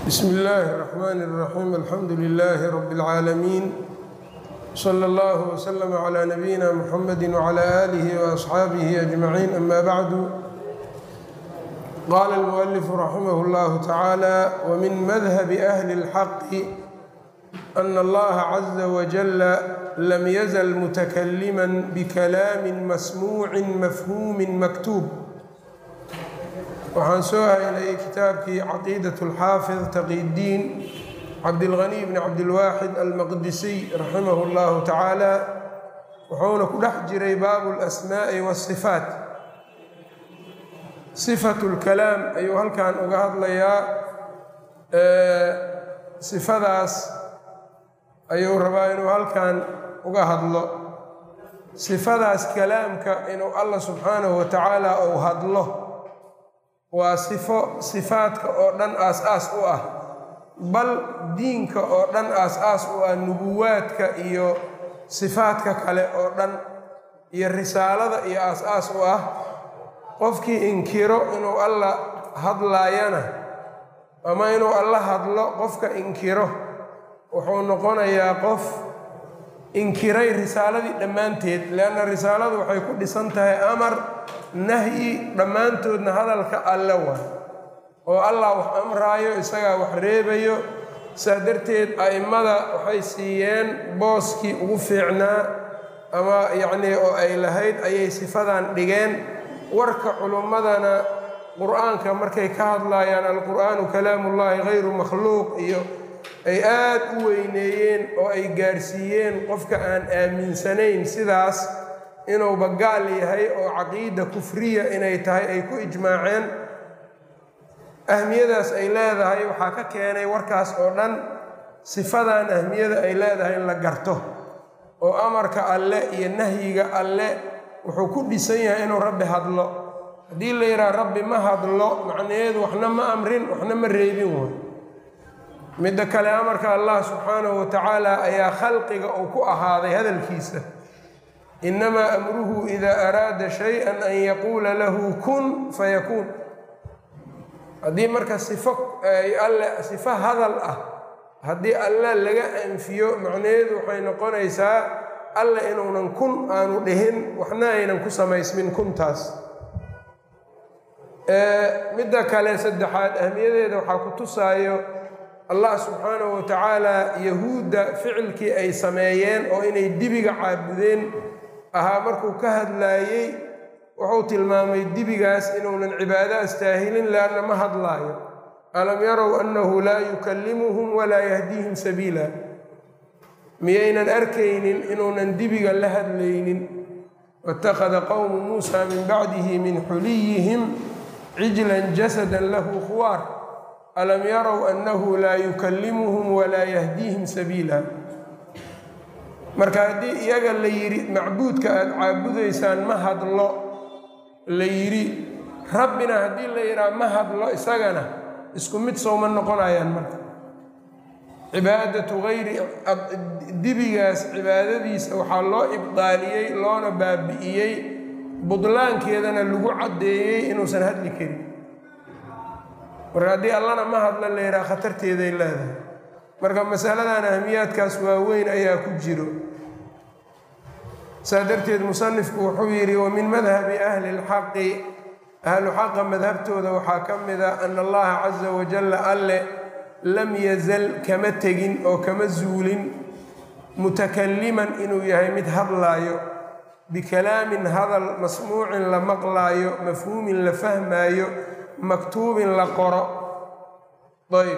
bsm اllaahi الرحmn الرaxيim alxamdu لlh rb العaalamiin slى اllه وslm عlى nabiyina mxamedi وعlى آlih وأصxaabih أجmaعiin ama bعdu qala الmؤlf raximah اllah tacaalى wmin madhb أhli الxaq أn اllaha عزa wجل lam yzl mتklma bkalaam masmuuci mafhumi maktub waxaan soo haynayay kitaabkii caqiidaة اlxaafid taqiydiin cabdilغني bn cabdilwaaxid almaqdisiy raximah اllahu tacaala wuxuuna ku dhex jiray baabu اlasmaaءi wالصifaat صifat اlkalaam ayuu halkan uga hadlayaa sifadaas ayuu rabaa inuu halkan uga hadlo sifadaas kalaamka inuu allah subxaanahu wa tacaala uu hadlo waa sifo sifaadka oo dhan aas-aas u ah bal diinka oo dhan aas-aas u ah nubuwaadka iyo sifaadka kale oo dhan iyo risaalada iyo aas-aas u ah qofkii inkiro inuu alla hadlaayana ama inuu alla hadlo qofka inkiro wuxuu noqonayaa qof inkiray risaaladii dhammaanteed leanna risaaladu waxay ku dhisan tahay amar nahyi dhammaantoodna hadalka alle waa oo allah wax amraayo isagaa wax reebayo saa darteed a'immada waxay siiyeen booskii ugu fiicnaa ama yacnii oo ay lahayd ayay sifadan dhigeen warka culummadana qur-aanka markay ka hadlaayaan alqur'aanu kalaamullaahi hayru makhluuq iyo ay aad u weyneeyeen oo ay gaarsiiyeen qofka aan aaminsanayn sidaas inuuba gaal yahay oo caqiida kufriya inay tahay ay ku ijmaaceen ahmiyadaas ay leedahay waxaa ka keenay warkaas oo dhan sifadan ahmiyada ay leedahay in la garto oo amarka alle iyo nahyiga alle wuxuu ku dhisan yahay inuu rabbi hadlo haddii la yidhaha rabbi ma hadlo macnaheedu waxna ma amrin waxna ma reebin way midda kale amarka allah subxaanahu wa tacaala ayaa khalqiga uu ku ahaaday hadalkiisa inamaa amruhu idaa araada shay-an an yaquula lahu kun fayakuun haddii marka sifo alle sifo hadal ah haddii alle laga anfiyo macnaheedu waxay noqonaysaa alle inuunan kun aanu dhihin waxna aynan ku samaysmin kuntaas midda kale saddexaad ahmiyadeeda waxaa ku tusaayo allah subxaanahu wa tacaala yahuudda ficilkii ay sameeyeen oo inay dibiga caabudeen ahaa markuu ka hadlaayey wuxuu tilmaamay dibigaas inuunan cibaado astaahilin leanna ma hadlaayo alam yarow annahu laa yukallimuhum walaa yahdiihim sabiila miyaynan arkaynin inuunan dibiga la hadlaynin waittakhada qowmu muusa min bacdihi min xuliyihim cijlan jasadan lahu khuwaar alam yarow annahu laa yukallimuhum walaa yahdiihim sabiila marka haddii iyaga la yidhi macbuudka aada caabudaysaan ma hadlo la yidhi rabbina haddii la yidhaha ma hadlo isagana isku mid sowma noqonayaan marka cibaadatu hayri dibigaas cibaadadiisa waxaa loo ibdaaliyey loona baabi'iyey budlaankeedana lagu caddeeyey inuusan hadli karin marka haddii allana ma hadlo la yidhaha khatarteeday leedahay marka masaladan ahmiyaadkaas waaweyn ayaa ku jiro saa darteed musanifku wuxuu yidhi wa min madhabi ahli lxaqi ahlu xaqa madhabtooda waxaa ka mida ana allaha casa wajalla alle lam yazal kama tegin oo kama zuulin mutakalliman inuu yahay mid hadlaayo bikalaamin hadal masmuucin la maqlaayo mafhuumin la fahmaayo maktuubin la qoro ayb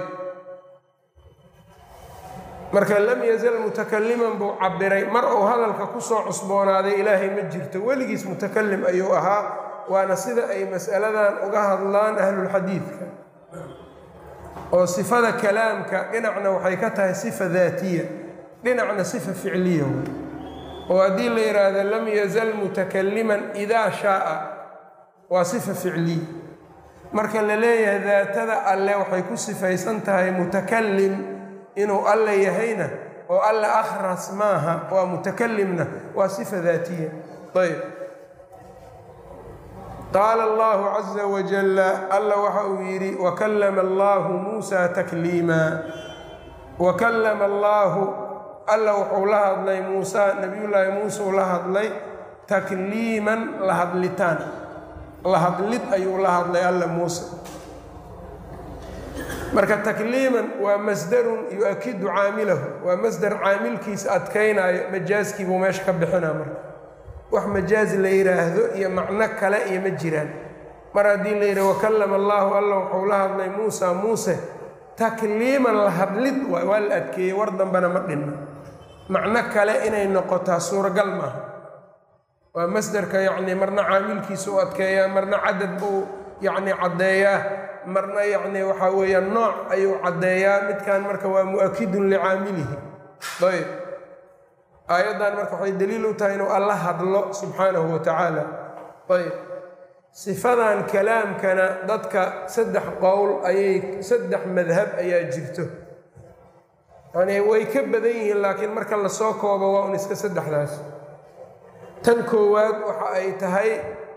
marka lam yazal mutakaliman buu cabiray mar uu hadalka kusoo cusboonaaday ilaahay ma jirto weligiis mutakalim ayuu ahaa waana sida ay masaladan uga hadlaan ahlulxadiidka oo sifada kalaamka dhinacna waxay ka tahay sifa daatiya dhinacna sifa ficliya oo haddii la yidhaahdo lam yazal mutakaliman idaa shaaa waa sifa ficliya marka la leeyahay daatada alle waxay ku sifaysan tahay mutakalim inuu alle yahayna oo alle akhras maaha waa mutakalimna waa sifa daatiya ayb qaala allahu caza wajalla alla waxa uu yidhi wakallama allahu muusa takliima wakallama allaahu alla wuxuu la hadlay muusa nebiyullaahi muuse uu la hadlay takliiman la hadlitaan la hadlid ayuu la hadlay alla muuse marka takliiman waa masdarun yu-akidu caamilahu waa masdar caamilkiisa adkaynaayo majaaskii buu meesha ka bixinaa marka wax majaaz la yidhaahdo iyo macno kale iyo ma jiraan mar haddii la yidhaha wakallama allaahu alla wuxuu la hadlay muusa muuse takliiman la hadlid waay waa la adkeeyey war dambena ma dhinna macno kale inay noqotaa suuragal maaha waa masdarka yacni marna caamilkiisa u adkeeyaa marna cadad buu yacni caddeeyaa marna yacni waxaa weeyaan nooc ayuu caddeeyaa midkan marka waa mu-akidun licaamilihi ayb aayaddan marka waxay daliil u tahay inuu alla hadlo subxaanahu wa tacaala ayb sifadan kalaamkana dadka saddex qowl ayay saddex madhab ayaa jirto yacni way ka badan yihiin laakiin marka lasoo koobo waa un iska saddexdaas tan koowaad waxa ay tahay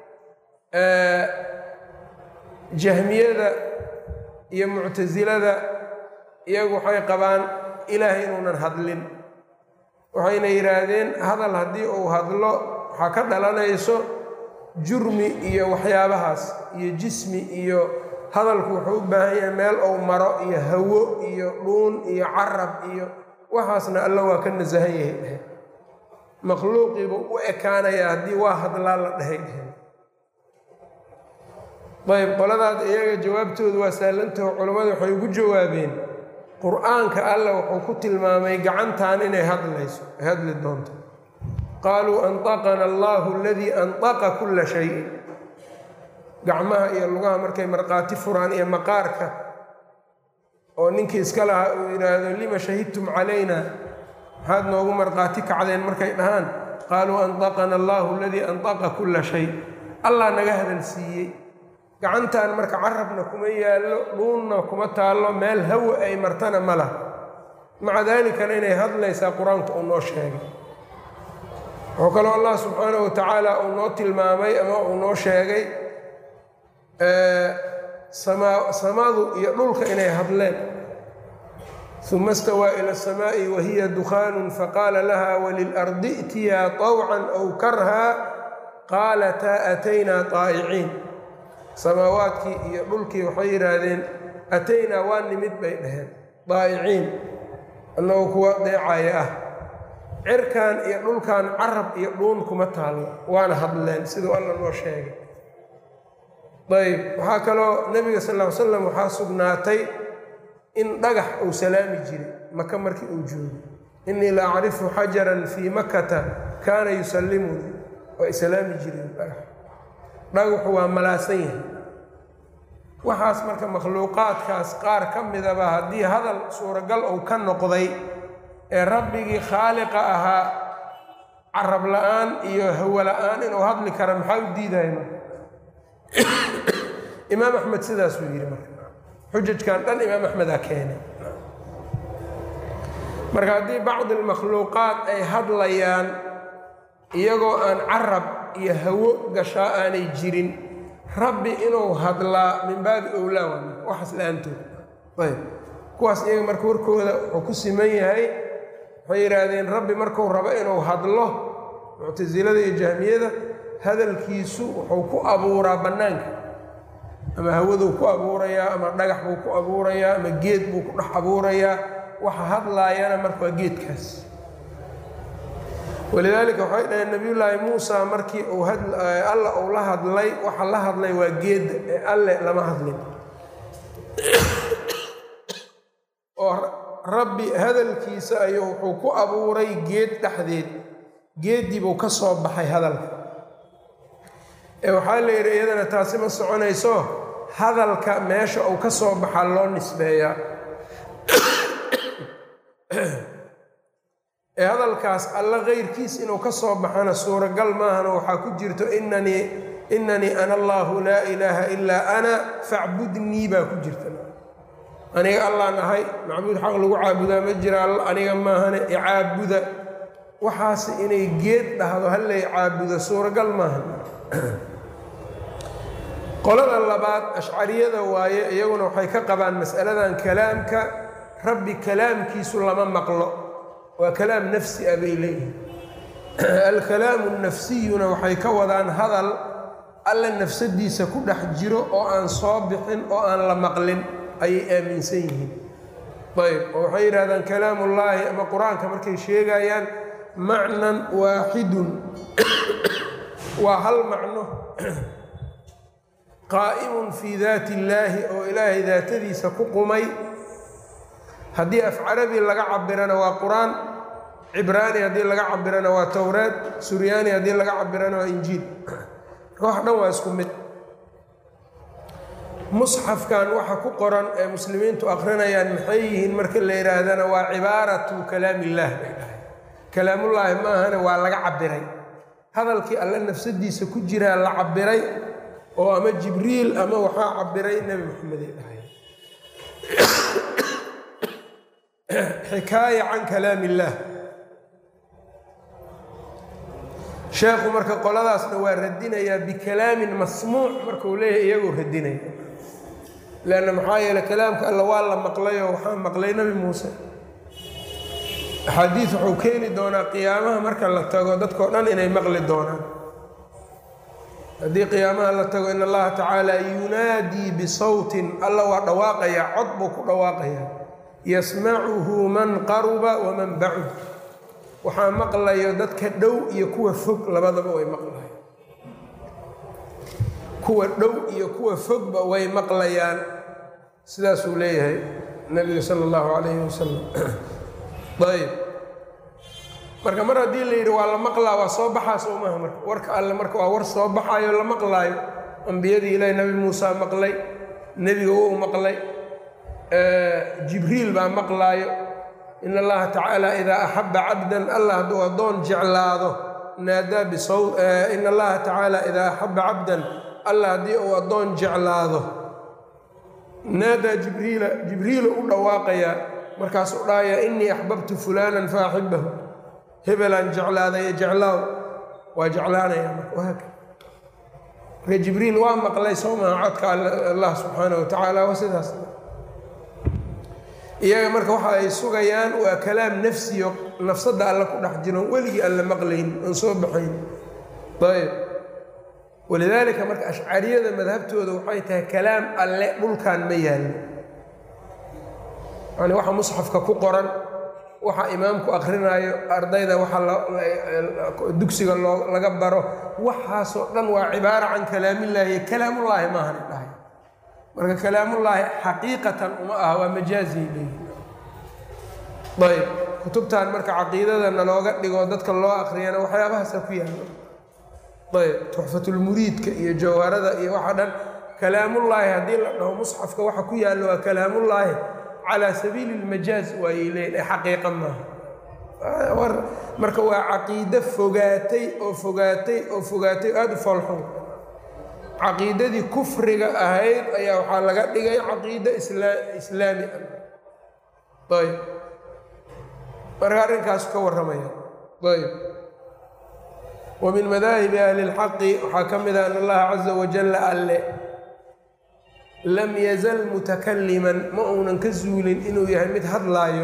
jahmiyada iyo muctasilada iyagu waxay qabaan ilaahay inuunan hadlin waxayna yidhaahdeen hadal haddii uu hadlo waxaa ka dhalanayso jurmi iyo waxyaabahaas iyo jismi iyo hadalku wuxuu u baahan yahay meel ou maro iyo hawo iyo dhuun iyo carab iyo waxaasna alla waa ka nasahan yahay dheheen makhluuqiibuu u ekaanayaa haddii waa hadlaa la dhahay dheheen ayb qoladaas iyaga jawaabtoodu waa saalantaho culammadu waxay ugu jawaabeen qur-aanka alla wuxuu ku tilmaamay gacantan inay hadlayso ay hadli doonto qaaluu antaqana allahu aladii antaqa kulla shayin gacmaha iyo lugaha markay markhaati furaan iyo maqaarka oo ninkii iska lahaa uu yidhaahdo lima shahidtum calayna maxaad noogu markhaati kacdeen markay dhahaan qaaluu antaqana allahu aladii antaqa kulla shay allah naga hadal siiyey gacantan marka carabna kuma yaallo dhuunna kuma taallo meel hawa ay martana ma laha maca daalikana inay hadlaysaa qur-aanku uu noo sheegay wuxuu kaloo allah subxaanahu wa tacaala uu noo tilmaamay ama uu noo sheegay samadu iyo dhulka inay hadleen uma stawaa ila asamaa'i wa hiya dukhaanun faqaala laha walilardi i'tiyaa طawcan aw karhaa qaalataa ataynaa طaa'iciin samaawaadkii iyo dhulkii waxay yidhaahdeen ataynaa waa nimid bay dhaheen daa'iciin annagoo kuwa deecaya ah cirkan iyo dhulkan carab iyo dhuun kuma taallo waana hadleen siduu alla noo sheegay ayb waxaa kaloo nebiga sal ll ly slam waxaa sugnaatay in dhagax uu salaami jiray maka markii uu joogo innii la acrifu xajaran fii makata kaana yusallimunii waa islaami jireen dhagax dhagaxu waa malaasan yahay waxaas marka makhluuqaadkaas qaar ka midaba haddii hadal suuragal uu ka noqday ee rabbigii khaaliqa ahaa carab la-aan iyo hawo la-aan inuu hadli kara maxaa u diidaya marka imaam axmed sidaasuu yidhi marka xujajkan dhan imaam axmed aa keenay marka haddii bacdi almakhluuqaat ay hadlayaan iyagoo aan carab iyo hawo gashaa aanay jirin rabbi inuu hadlaa min baabi owlaa waa waxaas la-aantood ayb kuwaas iyaga marka warkooda wuxuu ku siman yahay waxay yidhaahdeen rabbi markuu rabo inuu hadlo muctasilada iyo jahmiyada hadalkiisu wuxuu ku abuuraa bannaanka ama hawaduu ku abuurayaa ama dhagax buu ku abuurayaa ama geed buu ku dhex abuurayaa waxa hadlaayana marka waa geedkaas walidaalika waxay dhaheen nabiyullaahi muusa markii uu alla uu la hadlay waxa la hadlay waa geedda ee alle lama hadlin oo rabbi hadalkiisa ayuu wuxuu ku abuuray geed dhexdeed geeddii buu ka soo baxay hadalka ee waxaa la yidhi iyadana taasi ma soconayso hadalka meesha uu ka soo baxaa loo nisbeeyaa ee hadalkaas alla keyrkiis inuu ka soo baxana suuragal maahano waxaa ku jirto inanii inanii ana allaahu laa ilaaha ilaa ana facbudnii baa ku jirta aniga allaan ahay macbuud xaq lagu caabudaa ma jira aniga maahane icaabuda waxaas inay geed dhahdo hallay caabudo suuragal maaha qolada labaad ashcariyada waaye iyaguna waxay ka qabaan mas'aladan kalaamka rabbi kalaamkiisu lama maqlo waa kalaam nafsi ah bay leeyihin alkalaamu nafsiyuna waxay ka wadaan hadal alla nafsadiisa ku dhex jiro oo aan soo bixin oo aan la maqlin ayay aaminsan yihiin ayb oo waxay yidhahdaan kalaamullaahi ama qur-aanka markay sheegayaan macnan waaxidun waa hal macno qaa'imun fii daati illaahi oo ilaahay daatadiisa ku qumay haddii af carabi laga cabirana waa qur-aan cibraani haddii laga cabirana waa towreed suryaani haddii laga cabirana waa injiil marka wax dhan waa isku mid musxafkan waxa ku qoran ee muslimiintu akrinayaan maxay yihiin marka la yidhaahdana waa cibaaratu kalaam illaah bay dhahay kalaamullaahi maahane waa laga cabiray hadalkii alle nafsadiisa ku jiraa la cabiray oo ama jibriil ama waxaa cabiray nebi maxamed ay dhahay xikaaya can kalaam illaah sheekhu marka qoladaasna waa radinayaa bikalaamin masmuuc markuu leeyahay iyagoo radinaya leanna maxaa yeele kalaamka alla waa la maqlayoo waxaa maqlay nebi muuse axaadiis wuxuu keeni doonaa qiyaamaha marka la tago dadkao dhan inay maqli doonaan haddii qiyaamaha la tago in allaha tacaala yunaadii bisawtin alla waa dhawaaqayaa cod buu ku dhawaaqayaa yasmacuhu man qaruba waman bacud waxaa maqlayo dadka dhow iyo kuwa fog labadaba way maqlayaan kuwa dhow iyo kuwa fogba way maqlayaan sidaasuu leeyahay nabiga sala allahu calayhi wasalam ayb marka mar haddii la yidhi waa la maqlaa waa soo baxaa soo maaha marka warka alle marka waa war soo baxaayo la maqlaayo ambiyadii ilaahi nabi muusa maqlay nebiga wuu maqlay jibriil baa maqlaayo in allaha tacaala idaa axaba cabdan allah hadduu addoon jeclaado naadaa bisaw in allaha tacaala idaa axaba cabdan allah haddii uu addoon jeclaado naadaa jibriila jibriila u dhawaaqayaa markaasuu dhahaya innii axbabtu fulaanan fa axibahu hebelaan jeclaadaye jeclaaw waa jeclaanaya marka wahaaka marka jibriil waa maqlay soo maha codka allah subxaana wa tacaala waa sidaas iyaga marka waxa ay sugayaan waa kalaam nafsiyo nafsadda alle ku dhex jiro weligii aan la maqlayn aan soo baxayn ayb walidaalika marka ashcariyada madhabtooda waxay tahay kalaam alle dhulkan ma yaallo yani waxa musxafka ku qoran waxa imaamku akrinaayo ardayda waxa dugsiga loo laga baro waxaasoo dhan waa cibaara can kalaamillaahi kalaamullaahi maahan dhahay marka kalaamullaahi xaqiiqatan uma aha waa majaazay leeyihi ayb kutubtan marka caqiidadana looga dhigo dadka loo akriyana waxyaabahaasa ku yaalo ayb tuxfatulmuriidka iyo jawharada iyo waxa dhan kalaamullaahi haddii la dhaho musxafka waxa ku yaallo waa kalaamullaahi calaa sabiili lmajaaz waayay leeyihin ee xaqiiqa maaha marka waa caqiide fogaatay oo fogaatay oo fogaatay aada u foolxun caqiidadii kufriga ahayd ayaa waxaa laga dhigay caqiide islaami ah ayb marka arrinkaas ka warramaya ayb wa min madaahibi ahli اlxaqi waxaa ka mid ah an allaha caza wajalla alle lam yazal mutakaliman ma uunan ka zuulin inuu yahay mid hadlaayo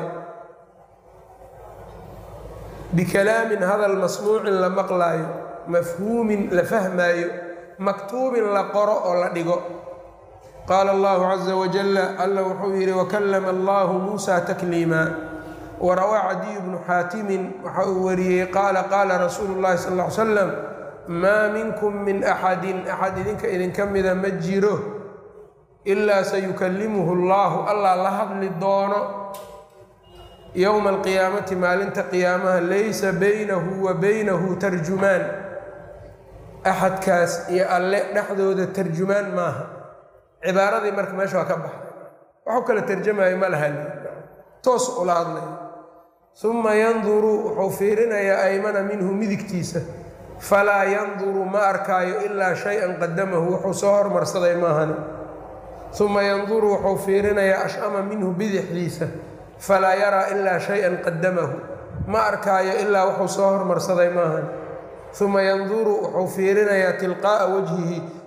bikalaamin hadal masmuucin la maqlaayo mafhuumin la fahmaayo maktuubin la qoro oo la dhigo qaala allahu caza wajalla alla wuxuu yidhi wakallama allahu muusa takliima warawaa cadiyu bnu xaatimin waxa uu wariyey qaala qaala rasuulu llahi sal ll ly slam maa minkum min axadin axad idinka idinka mida ma jiro ilaa sayukallimuhu allahu allah la hadli doono yowma alqiyaamati maalinta qiyaamaha laysa baynahu wa baynahu tarjumaan axadkaas iyo alle dhexdooda tarjumaan maaha cibaaradii marka meesha waa ka baxday waxu kala tarjamayo ma laha toos ula hadlaya uma yanduru wuxuu fiirinayaa aymana minhu midigtiisa falaa yanduru ma arkaayo ilaa shay-an qadamahu wuxuu soo hormarsaday maahani uma yanduru wuxuu fiirinayaa ashama minhu bidixdiisa falaa yaraa ilaa shay-an qadamahu ma arkaayo ilaa wuxuu soo hormarsaday maahan uma yanduru wuxuu fiirinayaa tilqaa'a wajhihi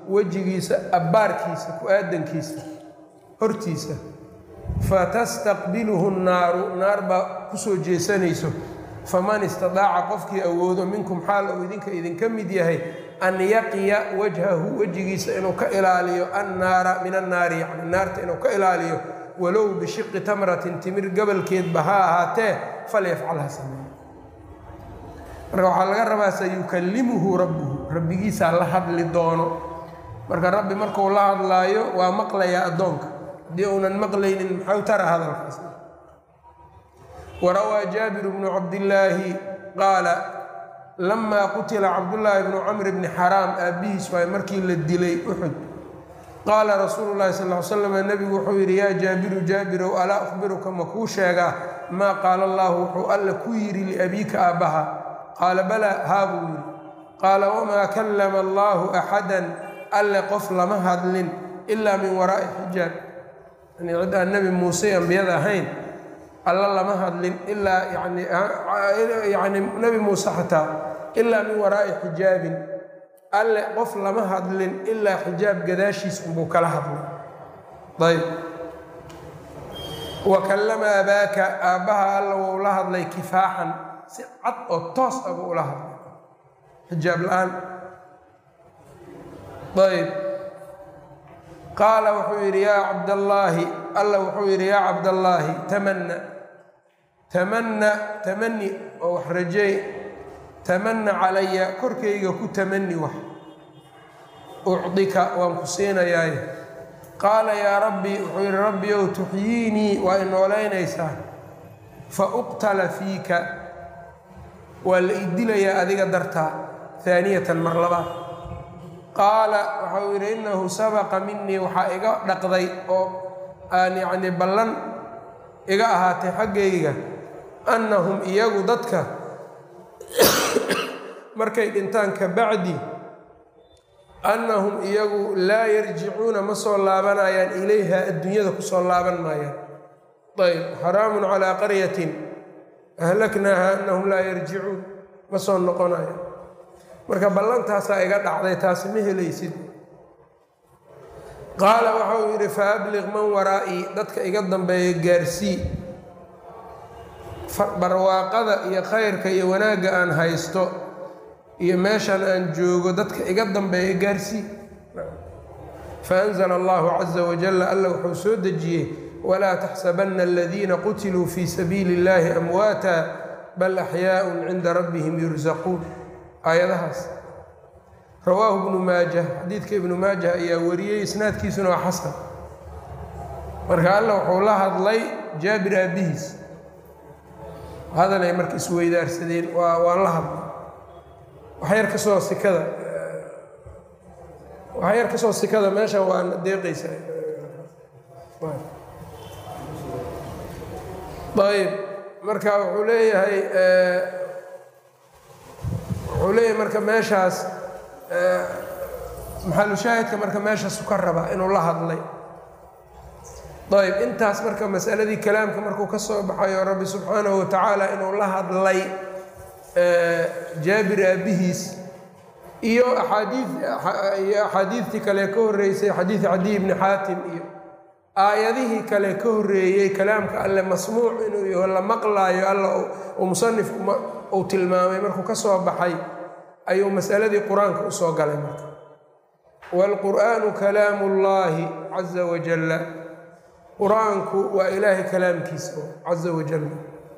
wejigiisa abbaarkiisa ku-aadankiisa hortiisa fatastaqbiluhu nnaaru naar baa kusoo jeesanayso faman istadaaca qofkii awoodo minkum xaal uu idinka idinka mid yahay an yaqiya wajhahu wejigiisa inuu ka ilaaliyo annaara min annaari yani naarta inuu ka ilaaliyo walow bishiqi tamratin timir gabalkeedba ha ahaatee falyafcal ha sameeyo marka waxaa laga rabaa sayukallimuhu rabbuhu rabbigiisaa la hadli doono marka rabbi markuu la hadlaayo waa maqlayaa addoonka haddii uunan maqlaynin maxau tara hadalkaas warawaa jaabiru bnu cabdillaahi qaala lamaa qutila cabdullaahi bnu camr bni xaraam aabbihiis waay markii la dilay uxud qaala rasuulu llahi sal ly slam nebigu wuxuu yidhi yaa jaabiru jaabirow alaa ukhbiruka ma kuu sheegaa maa qaala allaahu wuxuu alla ku yidhi liabiika aabbaha qaala balaa haa buu yidhi qaala wamaa kallama allaahu axadan alle qof lama hadlin ilaa min waraa'i xijaab yani cid aan nebi muuse ambiyada ahayn alla lama hadlin ilaa yani yani nebi muuse xataa ilaa min waraa'i xijaabin alle qof lama hadlin ilaa xijaab gadaashiis unbuu kala hadlay ayb wa kallama abaaka aabbaha alla wou la hadlay kifaaxan si cad oo toos ah buu ula hadlay xijaab la-aan ayb qaala wuxuu yidhi yaa cabdallaahi alla wuxuu yidhi yaa cabdallaahi tamanna tamanna tamani oo wax rajeey tamanna calaya korkayga ku tamani wax ucdika waan ku siinayaaye qaala yaa rabbi wuxuu yidhi rabbi ow tuxyiinii waa inoolaynaysaa fa uqtala fiika waa la idilayaa adiga dartaa haaniyatan mar labaad qaala waxau yidhi innahu sabaqa minii waxaa iga dhaqday oo aan yacnii ballan iga ahaatay xaggayga annahum iyagu dadka markay dhintaan ka bacdi annahum iyagu laa yarjicuuna ma soo laabanayaan ilayha adduunyada ku soo laaban maayaan ayb xaraamun calaa qaryatin ahlaknaaha annahum laa yarjicuun ma soo noqonayaan marka ballantaasaa iga dhacday taasi ma helaysid qaala waxauu yidhi fa abliq man waraa'ii dadka iga dambeeya gaarsii barwaaqada iyo khayrka iyo wanaagga aan haysto iyo meeshan aan joogo dadka iga dambeeya gaarsii faanzla allahu caza wajalla alla wuxuu soo dejiyey walaa taxsabanna aladiina qutiluu fii sabiili اllahi amwaata bal axyaaءun cinda rabbihim yursaquun aayadahaas rawaahu ibnu maajah xadiidka ibnu maajah ayaa wariyey isnaadkiisuna waa xasan marka alla wuxuu la hadlay jaabir aabbihiis hadalay marka isweydaarsadeen waa waan la hadlay waxyar ka soo sikada waxyar ka soo sikada meeshan waana deeqaysa ayb marka wuxuu leeyahay wuxuu leeyahay marka meeshaas maxalushaahidka marka meeshaasu ka rabaa inuu la hadlay ayb intaas marka masaladii kalaamka markuu ka soo baxayo rabbi subxaanahu watacaala inuu la hadlay jaabir aabbihiis iyo aadiiiyo axaadiidtii kale ka horreysay xadiid cadiy bni xaatim iyo aayadihii kale ka horreeyey kalaamka alle masmuuc inuu yaho la maqlaayo alla uu musanifku uu tilmaamay markuu ka soo baxay ayuu masaladii qur-aanka usoo galay marka waalqur'aanu kalaamu ullaahi caza wajalla qur-aanku waa ilaahay kalaamkiisa caza wajalla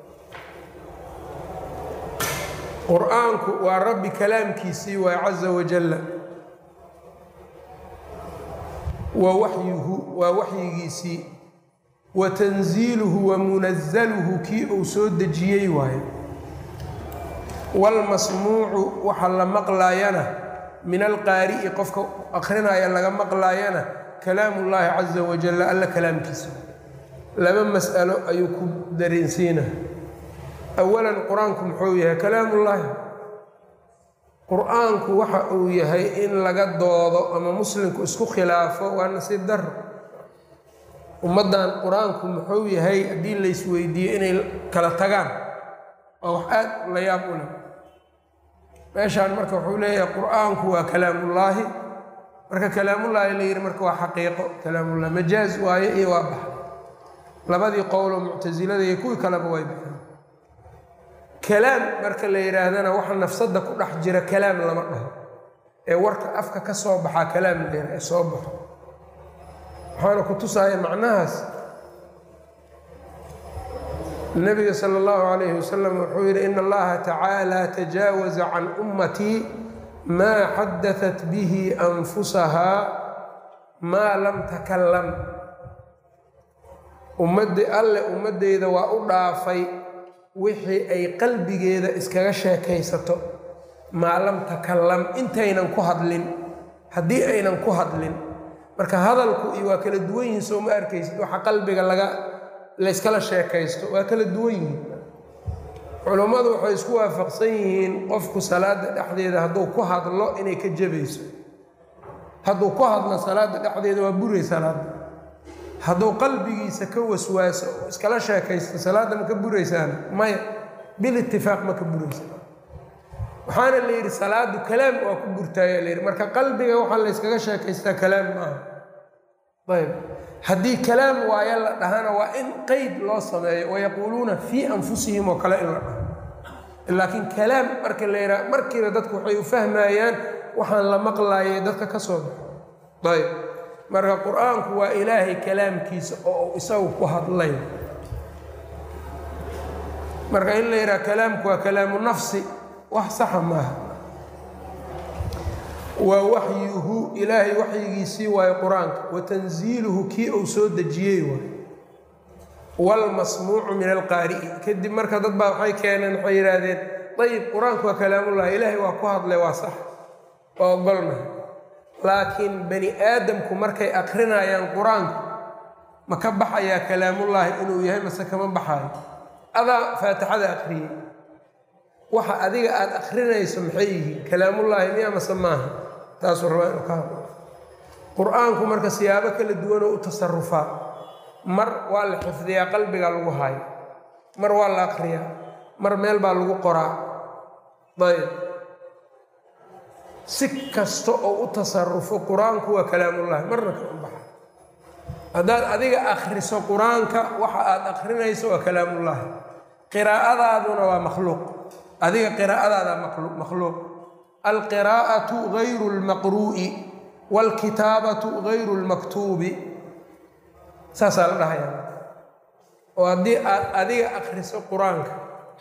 qur-aanku waa rabbi kalaamkiisii waa caza wajalla wa waxyuhu waa waxyigiisii wa tanziiluhu wa munazaluhu kii uu soo dejiyey waayo waalmasmuucu waxa la maqlaayana min alqaari'i qofka akrinaya laga maqlaayana kalaamullaahi caza wajalla alla kalaamkiisa laba mas'alo ayuu ku dareensiina awalan qur-aanku muxuu yahay kalaamullaahi qur-aanku waxa uu yahay in laga doodo ama muslimku isku khilaafo waa nasiib daro ummaddan qur-aanku muxuu yahay haddii laysweydiiyo inay kala tagaan waa wax aad la yaab u leh meeshaan marka wuxuu leeyahay qur-aanku waa kalaamullaahi marka kalaamullaahi la yidhi marka waa xaqiiqo kalaamullah majaaz waaye iyo waa baxay labadii qowloo muctasilada iyo kuwii kaleba way baxeen kalaam marka la yidhaahdana waxa nafsadda ku dhex jira kalaam lama dhaho ee warka afka ka soo baxaa kalaam la yidhaha ee soo baxo waxaana ku tusaaya macnahaas nabiga sala allahu calayhi wasalam wuxuu yidhi ina allaha tacaala tajaawaza can ummatii maa xadatat bihi anfusahaa maa lam takalam ummaddi alle ummaddeyda waa u dhaafay wixii ay qalbigeeda iskaga sheekaysato maa lam takalam intaynan ku hadlin haddii aynan ku hadlin marka hadalku iyo waa kala duwan yihiin soo ma arkaysid waxa qalbiga laga layskala sheekaysto waa kala duwan yihiin culummadu waxay isku waafaqsan yihiin qofku salaada dhexdeeda hadduu ku hadlo inay ka jabayso hadduu ku hadlo salaada dhexdeeda waa buray salaada hadduu qalbigiisa ka waswaaso oo iskala sheekaysto salaadda ma ka buraysaana maya bil itifaaq ma ka buraysa waxaana la yidhi salaadu kalaam waa ku burtaaya la yidhi marka qalbiga waxaa layskaga sheekaystaa kalaam maaha ayb haddii kalaam waayo la dhahana waa in qeyd loo sameeyo wayaquuluuna fii anfusihim oo kale in la dhaho laakiin kalaam marka la yidhaha markiiba dadku waxay u fahmayaan waxaan la maqlaayay dadka ka soo baxo ayb marka qur-aanku waa ilaahay kalaamkiisa oo uu isagu ku hadlay marka in la yidhaha kalaamku waa kalaamu nafsi wax saxa maaha waa waxyuhu ilaahay waxyigiisii waayo qur-aanka wa tanziiluhu kii uu soo dejiyey waay waalmasmuucu min alqaari'i kadib marka dad baa waxay keeneen waxay yidhaahdeen ayib qur-aanku waa kalaamullahi ilaahay waa ku hadlay waa sax waa ogolnahay laakiin bani aadamku markay akrinayaan qur-aanku ma ka baxayaa kalaamullaahi inuu yahay mase kama baxaayo adaa faatixada akriyey waxa adiga aada akrinayso maxay yihiin kalaamullaahi miya mase maaha taasuu rabaa inuu ka hadlo qur-aanku marka siyaabo kala duwanoo u tasarufaa mar waa la xifdiyaa qalbigaa lagu haayo mar waa la akriyaa mar meel baa lagu qoraa ayb si kasta oo u tasarufo qur-aanku waa kalaamullaahi marna kama baxa haddaad adiga akhriso qur-aanka waxa aad akrinayso waa kalaamullaahi qiraa'adaaduna waa makhluuq adiga qiraa'adaada makhluuq alqiraa'atu gayru lmaqruu'i waalkitaabatu gayru lmaktuubi saasaa la dhahayaa oo haddii aad adiga akhriso qur-aanka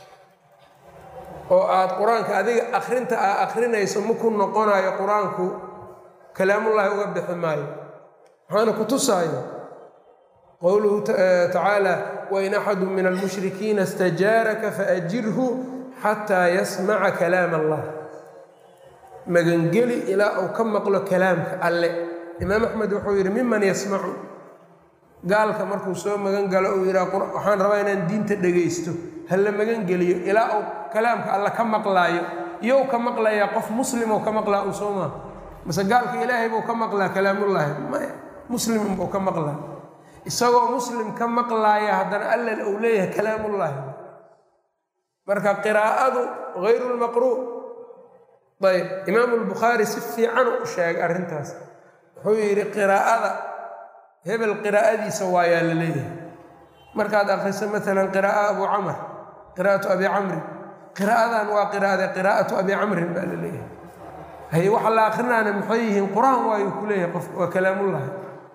oo aad qur-aanka adiga akhrinta aa akhrinayso maku noqonayo qur-aanku kalaamullaahi uga bixi maayo waxaana ku tusaayo qowluhu tacaala wain axadu min almushrikiina istajaaraka faajirhu xataa yasmaca kalaam allah magangeli ilaa uu ka maqlo kalaamka alle imaam axmed wuxuu yidhi miman yasmacu gaalka markuu soo magan galo uu yidhaha waxaan rabaa inaan diinta dhegaysto ha la magangeliyo ilaa uu kalaamka alle ka maqlaayo iyow ka maqlayaa qof muslim ou ka maqlaa uu soo maa mase gaalka ilaahay buu ka maqlaa kalaamullaahi maya muslimin buu ka maqlaa isagoo muslim ka maqlaaya haddana alla uu leeyahay kalaamullaahi marka qiraa'adu hayru lmaqruu ayb imaamu lbukhaari si fiican u sheegay arrintaas wuxuu yidhi qiraa'ada hebel qiraa'adiisa waayaa la leeyahay markaad akhriso maalan qiraa'a abu camr qiraa'atu abi camrin qiraa'adan waa qiraa'ada qiraa'atu abi camrin baa la leeyahay haye waxa la akrinaana maxay yihiin qur-aan waayuu ku leeyahay qof waa kalaamullahi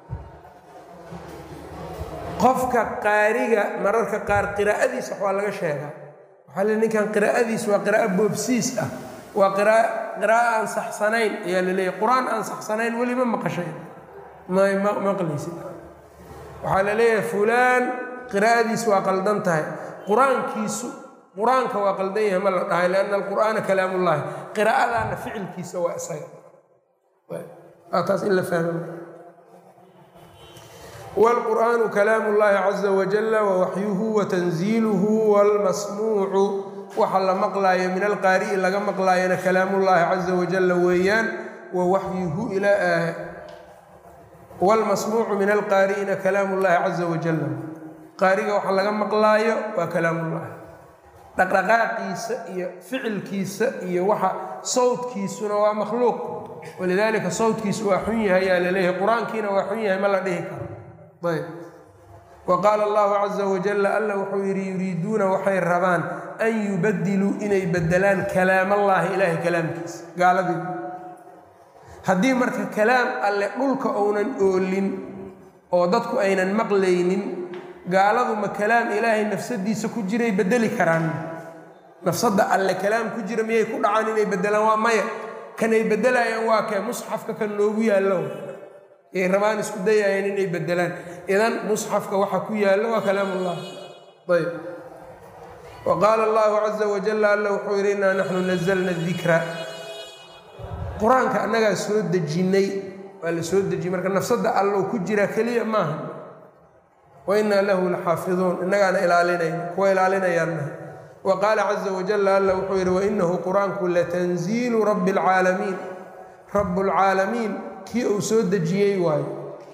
qofka qaariga mararka qaar qiraa'adiisa wax waa laga sheegaa waxaa le ninkan qiraa'adiis waa qiraa'o boobsiis ah waa qiraa'o aan saxsanayn ayaa la leeyahy qur-aan aan saxsanayn weli ma maqashay may maqlaysid waxaa la leeyahay fulaan qiraa'adiis waa qaldan tahay qur-aankiisu qur-aanka waa qaldan yahay ma la dhahay lianna alqur'aana kalaamullaahi qiraa'adaana ficilkiisa waa isaga taas in la fahmo wاlqur'aanu kalaam اllahi caza wajala wawaxyuhu watanziiluhu wاlmasmuucu waxa la maqlaayo min alqaari'i laga maqlaayona kalaamullahi caza wajala weeyaan wawaxyuhu wاlmasmuucu min alqaari'ina kalaam اllahi caza wajala qaariga waxa laga maqlaayo waa kalaamullahi dhaqdhaqaaqiisa iyo ficilkiisa iyo waxa sawdkiisuna waa makhluuq walidaalika sawtkiisu waa xun yahay yaa laleeyahay qur-aankiina waa xun yahay ma la dhihi karo ayb wa qaala allahu caza wajalla alla wuxuu yidhi yuriiduuna waxay rabaan an yubadiluu inay bedelaan kalaamallaahi ilaahay kalaamkiisa gaaladii haddii marka kalaam alle dhulka ounan oolin oo dadku aynan maqlaynin gaaladu ma kalaam ilaahay nafsadiisa ku jiray bedeli karaan nafsadda alle kalaam ku jira miyay ku dhacaan inay bedelaan waa maya kanay bedelayaan waa kee musxafka kan noogu yaallo yay rabaan isku dayayaan inay bedelaan idan musxafka waxa ku yaallo waa kalaamullah ayb wa qaala allahu caza wajalla alla wuxuu yidhi innaa naxnu nazalna dikra qur-aanka annagaa soo dejinnay waa la soo dejiyey marka nafsadda allow ku jira keliya maaha wa innaa lahu laxaafiduun innagaana ilaalinayna kuwa ilaalinayaannaha wa qaala caza wajalla alla wuxuu yidhi wainahu qur-aanku latanziilu rabbi alcaalamiin rabbulcaalamiin kii uu soo dejiyey waayo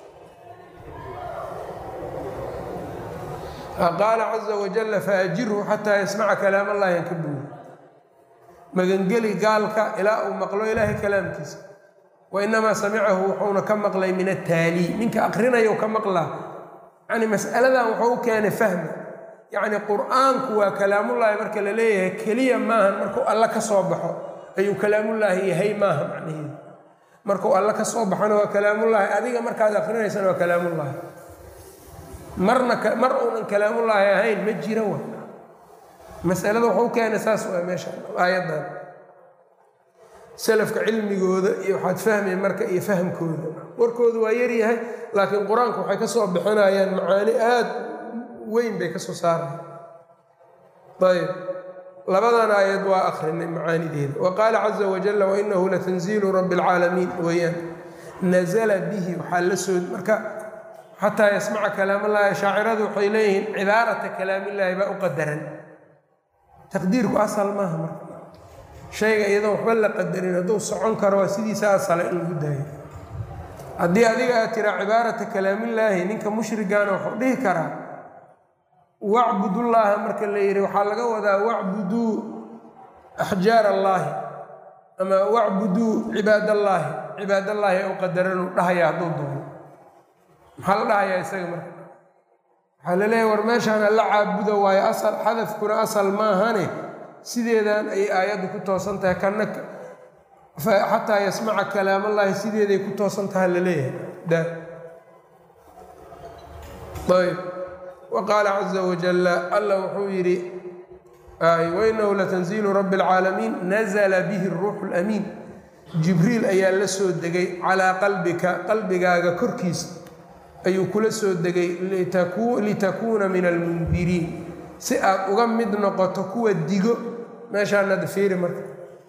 qaala caza wajalla faajirhu xataa yasmaca kalaam allahi an ka buuri magangeli gaalka ilaa uu maqlo ilaahay kalaamkiisa wa inamaa samicahu wuxuuna ka maqlay min ataalii ninka aqrinayo ka maqlaa yani mas'aladan wuxuu u keenay fahma yacni qur-aanku waa kalaamullaahi marka la leeyahay keliya maahan markuu alla ka soo baxo ayuu kalaamullaahi yahay maaha macnaheedu markuu alla ka soo baxona waa kalaamullaahi adiga markaad aqrinaysana waa kalaamullaahi marna mar uunan kalaamullaahi ahayn ma jira wa masalada wuxuu keenay saas waa meesha aayaddan salafka cilmigooda iyo waxaad fahmay marka iyo fahamkooda warkooda waa yaryahay laakiin qur-aanku waxay ka soo bixinayaan macaani aad weyn bay ka soo saaraya ayb labadan aayad waa akrinay macaanideeda wa qaala caza wajalla wainahu latanziilu rabbi alcaalamiin weeyaan nazala bihi waxaa la soo marka xataa yasmaca kalaamallahi shaaciradu waxay leeyihiin cibaarata kalaamillaahi baa u qadaran taqdiirku asal maaha marka shayga iyadoon waxba la qadarin hadduu socon karo waa sidiisa asala in lagu daayo haddii adiga aad tiraa cibaarata kalaamillaahi ninka mushrigaana wuxuu dhihi karaa wacbudullaaha marka la yidhi waxaa laga wadaa wacbuduu axjaar allaahi ama wacbuduu cibaadallaahi cibaadallaahi ou qadaranuu dhahaya hadduu doono maxaa la dhahayaa isaga marka waxaa la leeyahy war meeshaan alla caabuda waayo asal xadafkuna asal maahane sideedan ayay aayaddu ku toosan tahay kana xataa yasmaca kalaamallaahi sideeday ku toosan taha la leeyahay ayb wa qaala caza wajalla alla wuxuu yidhi wainahu latanziilu rabbi alcaalamiin nazla bihi ruuxu lamiin jibriil ayaa la soo degay calaa qalbika qalbigaaga korkiisa ayuu kula soo degay litakuuna min almundiriin si aad uga mid noqoto kuwa digo meeshaanad fiiri marka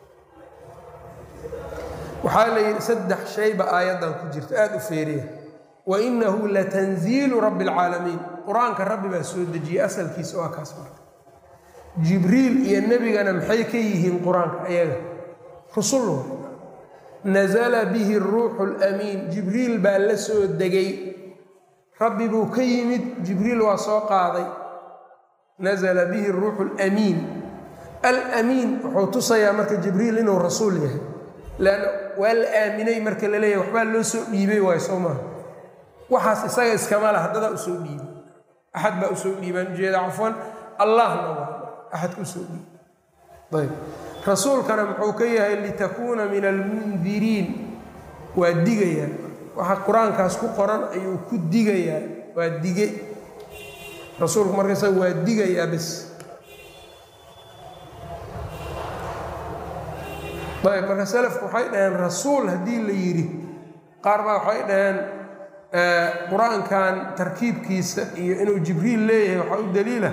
waxaa la yidhi saddex shayba aayaddan ku jirta aada u feeriya wainahu latanziilu rabbi alcaalamiin qur-aanka rabbi baa soo dejiyey asalkiisa waa kaas marka jibriil iyo nebigana maxay ka yihiin qur-aanka ayaga rusul nazala bihi ruuxu lamiin jibriil baa la soo degay rabbi buu ka yimid jibriil waa soo qaaday nazala bihi ruuxu lamiin alamiin wuxuu tusayaa marka jibriil inuu rasuul yahay leanna waa la aaminay marka la leeyahay waxbaa loo soo dhiibay waayo soo maaha waxaas isaga iskama laha dadaa usoo dhiibay axad baa usoo dhiibaan ujeeda cafwan allahna waa axadka usoo dhiibay ayb rasuulkana muxuu ka yahay litakuuna min almundiriin waa digayaa waxa qur-aankaas ku qoran ayuu ku digayaa waa dige rasuulku marka isaga waa digayaa bis ayb marka salafku waxay dhaheen rasuul haddii la yidhi qaar baa waxay dhaheen qur-aankan tarkiibkiisa iyo inuu jibriil leeyahay waxaa u daliila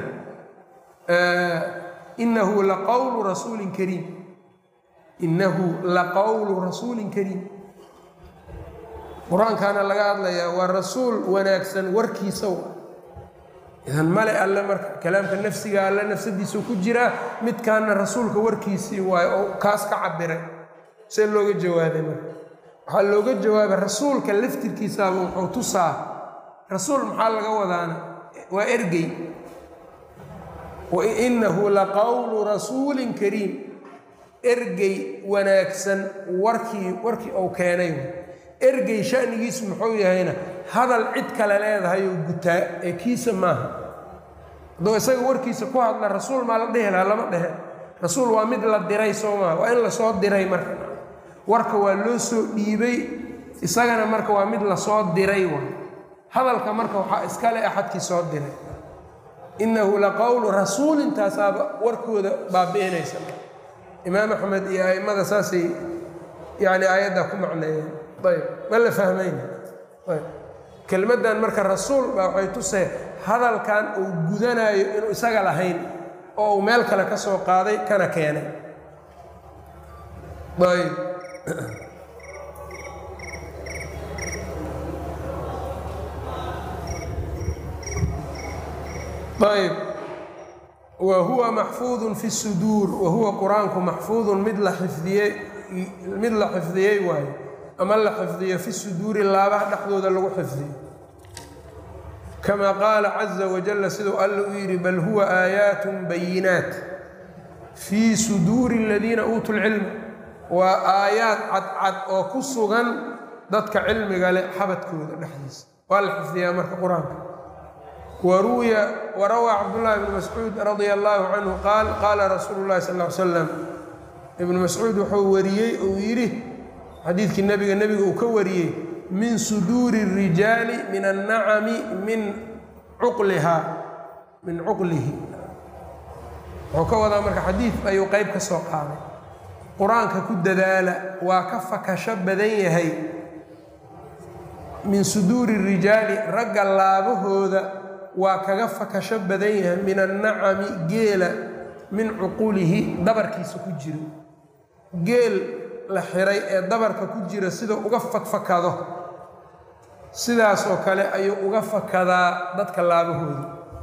inahu laqowlu rasuulin kariim innahu laqowlu rasuulin kariim qur-aankaana laga hadlayaa waa rasuul wanaagsan warkiisa idan male alle marka kalaamka nafsiga alle nafsadiisuu ku jiraa midkaana rasuulka warkiisii waayo oo kaas ka cabiray see looga jawaabay marka waxaa looga jawaabay rasuulka laftirkiisaaba wuxuu tusaa rasuul maxaa laga wadaana waa ergey wainahu laqowlu rasuulin kariim ergey wanaagsan warkii warkii uu keenay ergey shanigiisu muxuu yahayna hadal cid kale leedahay oo gutaa ee kiisa maaha hadduu isaga warkiisa ku hadla rasuul maa la dhehi lahaa lama dhehe rasuul waa mid la diray soo maaha waa in lasoo diray marka warka waa loo soo dhiibay isagana marka waa mid lasoo diray wa hadalka marka waxaa iskale axadkii soo diray innahu la qowlu rasuulintaasaaba warkooda baabi'inaysa imaam axmed iyo a'immada saasay yani aayaddaa ku macneeyeen ayb ma la fahmayna ayb kelmaddan marka rasuul baa waxay tusee hadalkan uu gudanaayo inuu isaga lahayn oo uu meel kale ka soo qaaday kana keenay ayb ayb wa huwa maxfuudun fi suduur wa huwa qur-aanku maxfuudun mid la xifdiyey mid la xifdiyey waayo ama la xifdiyo fi suduuri laabaha dhexdooda lagu xifdiyo kama qaala caza wajalla siduu alla u yidhi bal huwa aayaatun bayinaat fii suduuri aladiina uutuu lcilma waa aayaad cadcad oo ku sugan dadka cilmiga leh xabadkooda dhexdiisa waa la xifdiyaa marka qur-aanka waruwiya warawaa cabdullaahi bnu mascuud radia allaahu canhu qaal qaala rasuulu llahi sal l slam ibnu mascuud wuxuu wariyey uu yidhi xadiidkii nebiga nebiga uu ka wariyey min suduuri الrijaali min annacami min cuqlihaa min cuqlihi wuxuu ka wadaa marka xadiid ayuu qeyb ka soo qaaday qur-aanka ku dadaala waa ka fakasho badan yahay min suduuri الrijaali ragga laabahooda waa kaga fakasho badan yahay min annacami geela min cuqulihi dabarkiisa ku jiro geel la xiray ee dabarka ku jira sida uga fakfakado sidaasoo kale ayuu uga fakadaa dadka laabahooda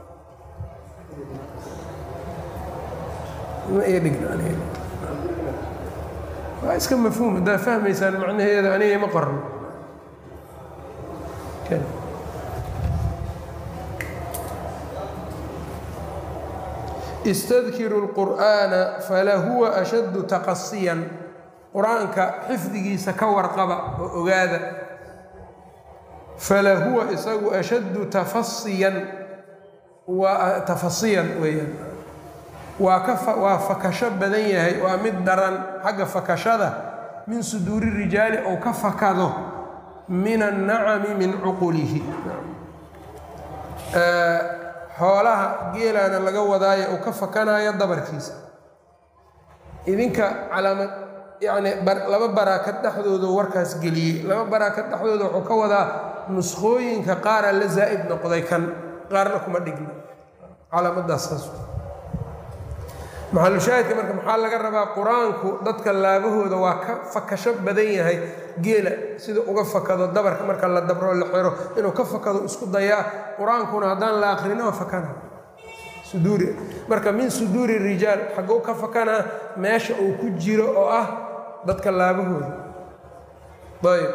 waa iska mafhuum haddaad fahmaysaan macnaheeda aniga ima qorno istadkiru lqur'aana falahuwa ashaddu taqasiyan qur-aanka xifdigiisa ka warqaba oo ogaada falahuwa isagu ashaddu tafasiyan waa tafasiyan weeyaan waa ka waa fakasho badan yahay waa mid daran xagga fakashada min suduuri rijaali ou ka fakado min annacami min cuqulihi xoolaha geelaana laga wadaayo uu ka fakanayo dabarkiisa idinka calaamad yacni laba baraakad dhexdooda warkaas geliyey laba baraakad dhexdooda wuxuu ka wadaa nuskhooyinka qaara la zaa'id noqday kan qaarna kuma dhigna calaamaddaas saas maxalushaahidka marka maxaa laga rabaa qur-aanku dadka laabahooda waa ka fakasho badan yahay geela sida uga fakado dabarka marka la dabro la xiro inuu ka fakado isku dayaa qur-aankuna haddaan la akrino waa fakana suduuri marka min suduuri rijaal xagguu ka fakanaa meesha uu ku jiro oo ah dadka laabahooda ayb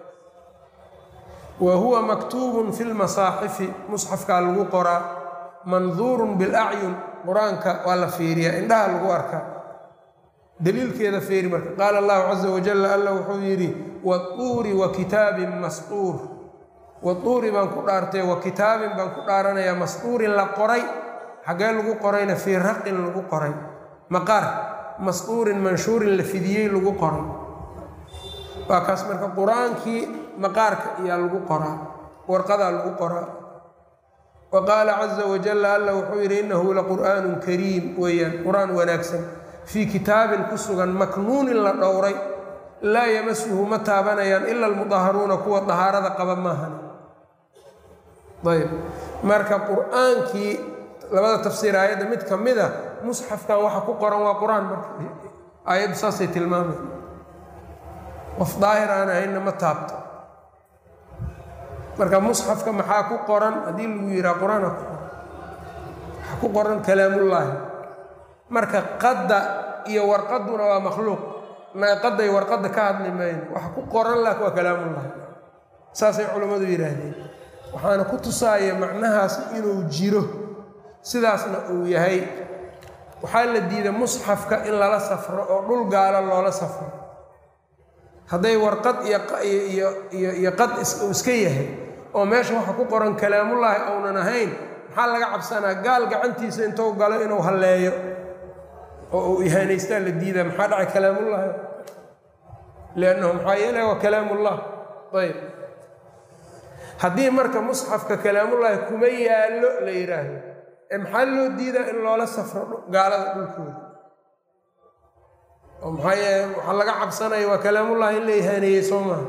wa huwa maktuubun fi lmasaaxifi musxafkaa lagu qoraa manduurun bilacyun qur-aanka waa la fiiriyaa indhaha lagu arkaa daliilkeeda fiiri marka qaala allahu caza wajalla alla wuxuu yidhi watuuri wa kitaabin masquur watuuri baan ku dhaartay wa kitaabin baan ku dhaaranayaa masquurin la qoray xaggee lagu qorayna fii raqin lagu qoray maqaar masquurin manshuurin la fidiyey lagu qoray waa kaas marka qur-aankii maqaarka ayaa lagu qoraa warqadaa lagu qoraa wa qaala caza wajalla alla wuxuu yidhi innahu laqur'aanun kariim weeyaan qur-aan wanaagsan fii kitaabin ku sugan maknuunin la dhowray laa yamasuhu ma taabanayaan ila almudaharuuna kuwa dahaarada qaba maahan ayb marka qur-aankii labada tafsiir aayadda mid ka mid a musxafkan waxa ku qoran waa qur-aan marka aayaddu saasay tilmaamay qof daahir aan ahaynna ma taabto marka musxafka maxaa ku qoran haddii lagu yihaa qur-aana ku qoran waxaa ku qoran kalaamullaahi marka qadda iyo warqaduna waa makhluuq qadday warqadda ka hadli mayno waxa ku qoran laakin waa kalaamullahi saasay culammadu yidhaahdeen waxaana ku tusaaya macnahaas inuu jiro sidaasna uu yahay waxaa la diiday musxafka in lala safro oo dhul gaalo loola safro hadday warqad iyo iyo qad uu iska yahay oo meesha waxa ku qoran kalaamullaahi ounan ahayn maxaa laga cabsanaa gaal gacantiisa intuu galo inuu halleeyo oo uu ihaanaystaa la diidaa maxaa dhacay kalaamullaahi liannahu maxaa yeele waa kalaamullah ayb haddii marka musxafka kalaamullaahi kuma yaallo la yidhaahdo ee maxaa loo diidaa in loola safro gaalada dhulkooda oo maxaa yeele waxaa laga cabsanaya waa kalaamullahi in la ihaaneeyey soo maha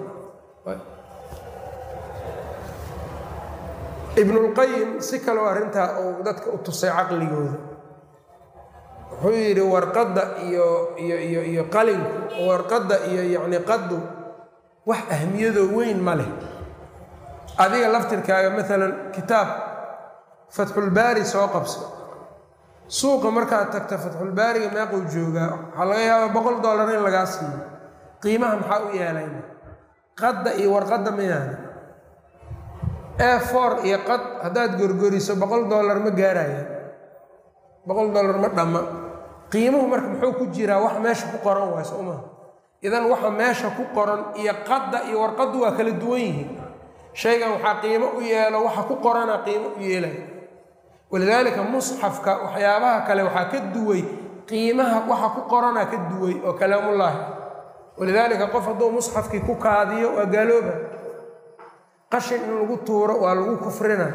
ibnulqayim si kaloo arrintaa uu dadka u tusay caqligooda wuxuu yidhi warqadda iyo iyo iyo iyo qalinku warqadda iyo yacni qaddu wax ahmiyadoo weyn ma leh adiga laftirkaaga maalan kitaab fatxulbaari soo qabso suuqa markaad tagta fatxulbaariga meequu joogaa waxaa laga yaabaa boqol dollar in lagaa siiyo qiimaha maxaa u yeelayna qadda iyo warqadda mayaana e for iyo qad haddaad gorgoriso boqol dollar ma gaarayaan boqol dollar ma dhamma qiimuhu marka muxuu ku jiraa wax meesha ku qoran waay soo maha idan waxa meesha ku qoran iyo qadda iyo warqaddu waa kala duwan yihiin shaygan waxaa qiimo u yeelo waxa ku qorana qiimo u yeelaya walidaalika musxafka waxyaabaha kale waxaa ka duway qiimaha waxa ku qorana ka duway oo kalaamullaahi walidaalika qof hadduu musxafkii ku kaadiyo waa gaalooba qashin in lagu tuuro waa lagu kufrina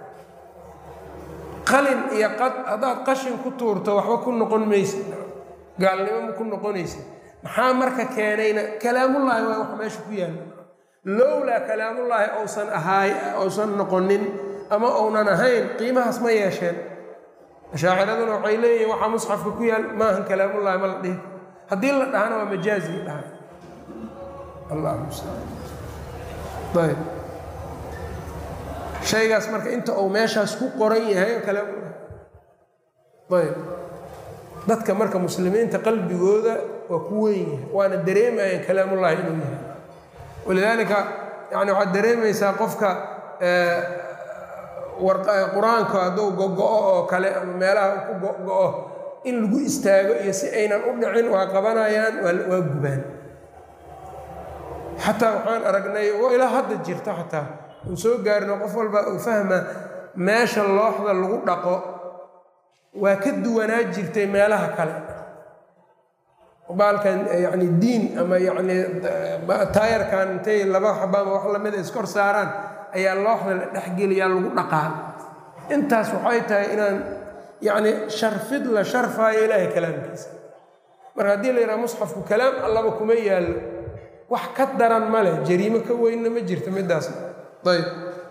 qalin iyo qad haddaad qashin ku tuurto waxba ku noqon maysa gaalnimo ma ku noqonaysa maxaa marka keenayna kalaamullaahi waa wax meesha ku yaalla lowlaa kalaamullaahi ousan ahaay ousan noqonin ama ounan ahayn qiimahaas ma yeesheen ashaaciraduna waxay leeyihin waxaa musxafka ku yaal maahan kalaamullaahi ma la dhihi haddii la dhahana waa majaazii dhahay allah ayb shaygaas marka inta uu meeshaas ku qoran yahay kalaamullahi ayb dadka marka muslimiinta qalbigooda waa ku weyn yahay waana dareemayaan kalaamullaahi inuu yahay walidaalika yani waxaad dareemaysaa qofka qur-aanka hadduu gogo-o oo kale ama meelaha ku gogo-o in lagu istaago iyo si aynan u dhicin waa qabanayaan waa gubaan xataa waxaan aragnay oo ilaa hadda jirta xataa uu soo gaarino qof walba uu fahma meesha looxda lagu dhaqo waa ka duwanaa jirtay meelaha kale baalkan yani diin ama yani taayarkan intay laba xabaama wax lamida iskor saaraan ayaa looxda la dhexgeliyaa lagu dhaqaa intaas waxay tahay inaan yani sharfid la sharfaayo ilaahay kalaamkiisa marka haddii la yidhaha musxafku kalaam allaba kuma yaallo wax ka daran ma leh jariimo ka weynna ma jirto midaas ayb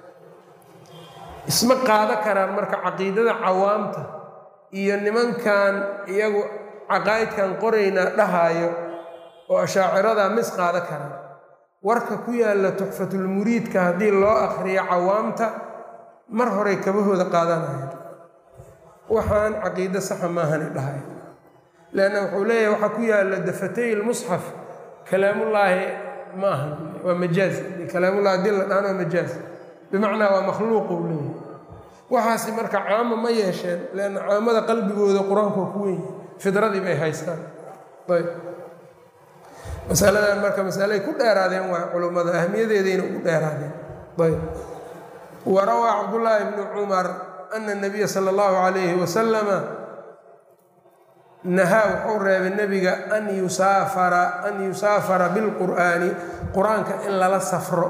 isma qaado karaan marka caqiidada cawaamta iyo nimankan iyagu caqaa'idkan qoraynaa dhahaayo oo ashaaciradaa mis qaado karaan warka ku yaalla tuxfatulmuriidka haddii loo akhriyo cawaamta mar horay kabahooda qaadanaya waxaan caqiido saxa maahani dhahay leanna wuxuu leeyahay waxaa ku yaalla dafatay lmusxaf kalaamullaahi ma ahan waa majaaz kalaamullahi haddii la dhahana waa majaaz bimacnaa waa makhluuq uu leeyahay waxaasi marka caamo ma yeesheen leanna caamada qalbigooda qur-aanku waa ku weyn fidradii bay haystaan ayb masaladan marka masalay ku dheeraadeen waa culummada ahmiyadeedayna ugu dheeraadeen ayb wa rawaa cabdullaahi bnu cumar ana nabiya sala allahu calayhi wasalama nahaa wuxuu reebay nebiga an yusaafara an yusaafara bilqur'aani qur-aanka in lala safro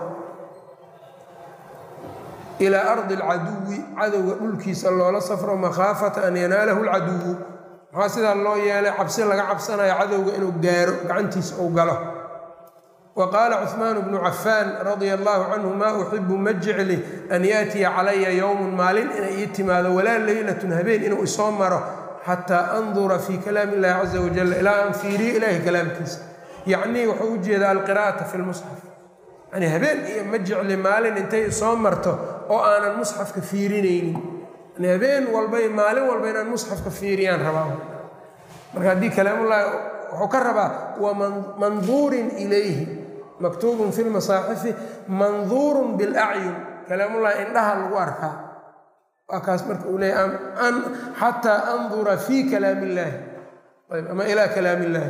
ilaa ardi alcaduwi cadowga dhulkiisa loola safro makhaafata an yanaalahu alcaduwu maxaa sidaa loo yeelay cabsi laga cabsanayo cadowga inuu gaaro gacantiisa uu galo wa qaala cuhmaan bnu cafaan radia allahu canhu maa uxibu ma jecli an yaatiya calaya yowmun maalin inay ii timaado walaa leylatun habeen inuu isoo maro xataa andura fii kalaami illahi caza wajal ilaa aan fiiriyo ilaahi kalaamkiisa yacnii wuxuu u jeedaa alqira'ata fi lmusxaf yani habeen iyo ma jecli maalin intay soo marto oo aanan musxafka fiirinaynin yani habeen walbay maalin walba inaan musxafka fiiriyaan rabaa marka haddii kalaamullahi wuxuu ka rabaa wa manduurin ilayhi maktuubun fi lmasaaxifi manduurun bilacyun kalaamullahi indhaha lagu arkaa waa kaas marka uu leeyahy xataa andura fii kalaam illaahi ayb ama ilaa kalaam illaahi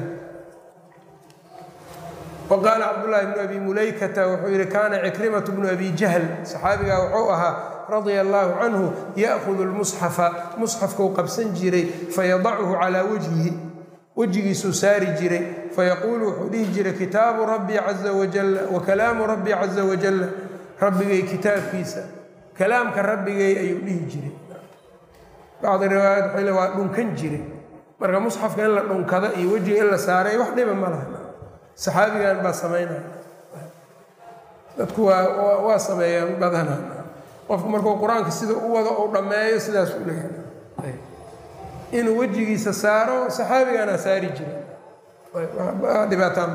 wa qaala cabdullaahi bnu abi mulaykata wuxuu yihi kaana cikrimatu bnu abi jahl saxaabigaa wuxuu ahaa radia allaahu canhu ya'hudu lmusxafa musxafkuu qabsan jiray fayadachu calaa wajhihi wejigiisuu saari jiray fayaquulu wuxuu dhihi jiray kitaabu rabbii caza wajalla wa kalaamu rabbii caza wajalla rabbigay kitaabkiisa kalaamka rabbigay ayuu dhihi jiray bacdi riwaayat waxay le waa dhunkan jiray marka musxafka in la dhunkado iyo wejiga in la saaray wax dhiba ma laha saxaabigan baa samaynaya dadku waa waa sameeyaan badana qofku markuu qur-aanka sida u wado uu dhammeeyo sidaas u leeyahay inuu wejigiisa saaro saxaabigaana saari jiray dhibaataan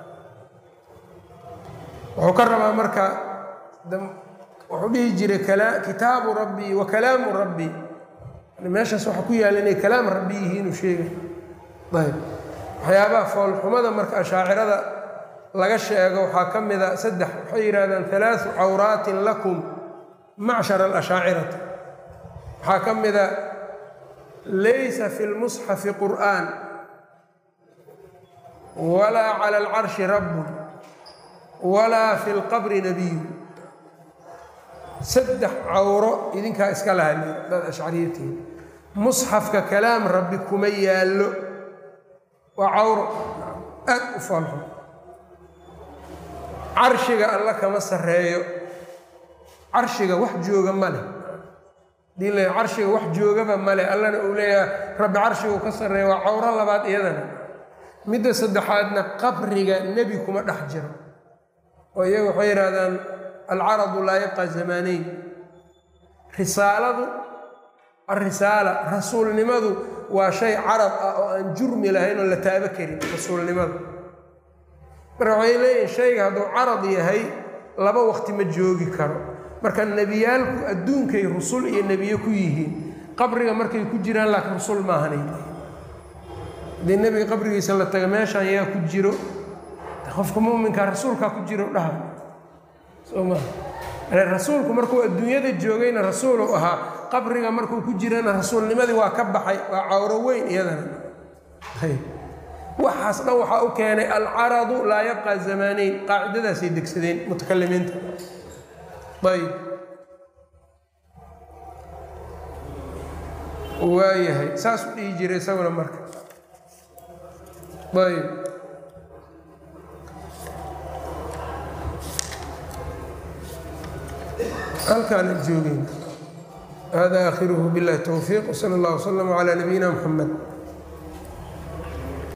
wuxuu ka rabaa marka wuxuu dhihi jiray kitaabu rabbii wa kalaamu rabbii meeshaas waxaa ku yaalla inay kalaam rabbi yihiin uu sheegay ayb waxyaabaha foolxumada marka ashaacirada laga sheego waxaa ka mida saddex waxay yidhahdaan alaau cawraatin lakum macshar alashaacirati waxaa ka mida laysa fi lmusxafi qur'aan walaa cala alcarshi rabbun walaa fi lqabri nabiyu saddex cawro idinkaa iska lahali dad ashcariyatiina musxafka kalaam rabbi kuma yaallo waa cawro aad u foolxun carshiga alla kama sarreeyo carshiga wax jooga ma leh hadii la carshiga wax joogaba male allana uu leeyahay rabbi carshigu ka sarreeya waa cawro labaad iyadana midda saddexaadna qabriga nebi kuma dhex jiro oo iyaga waxay yidhahdaan alcaradu laa yabqa zamaaneyn risaaladu alrisaala rasuulnimadu waa shay carab ah oo aan jurmi lahayn oo la taabo karin rasuulnimadu marka waxay leeyihin shayga hadduu carad yahay laba waqti ma joogi karo marka nebiyaalku adduunkay rusul iyo nebiye ku yihiin qabriga markay ku jiraan laakiin rusul maahanay haddii nebiga qabrigiisa la taga meeshaan yaa ku jiro qofka muminkaa rasuulkaa ku jiro dhaha soo maa rasuulku markuu adduunyada joogayna rasuulu ahaa qabriga markuu ku jirana rasuulnimadii waa ka baxay waa cawro weyn iyadana ayb waxaas dhan waxaa u keenay alcaradu laa yabqa zamaaneyn qaacidadaasay degsadeen mutakalimiinta ayb waayahay saas u dhihi jiray isaguna marka ayb halkaana joogeyna hada aakhiruhu biاllahi towfiiq wsala اllah wslama calى nabiyina mxamed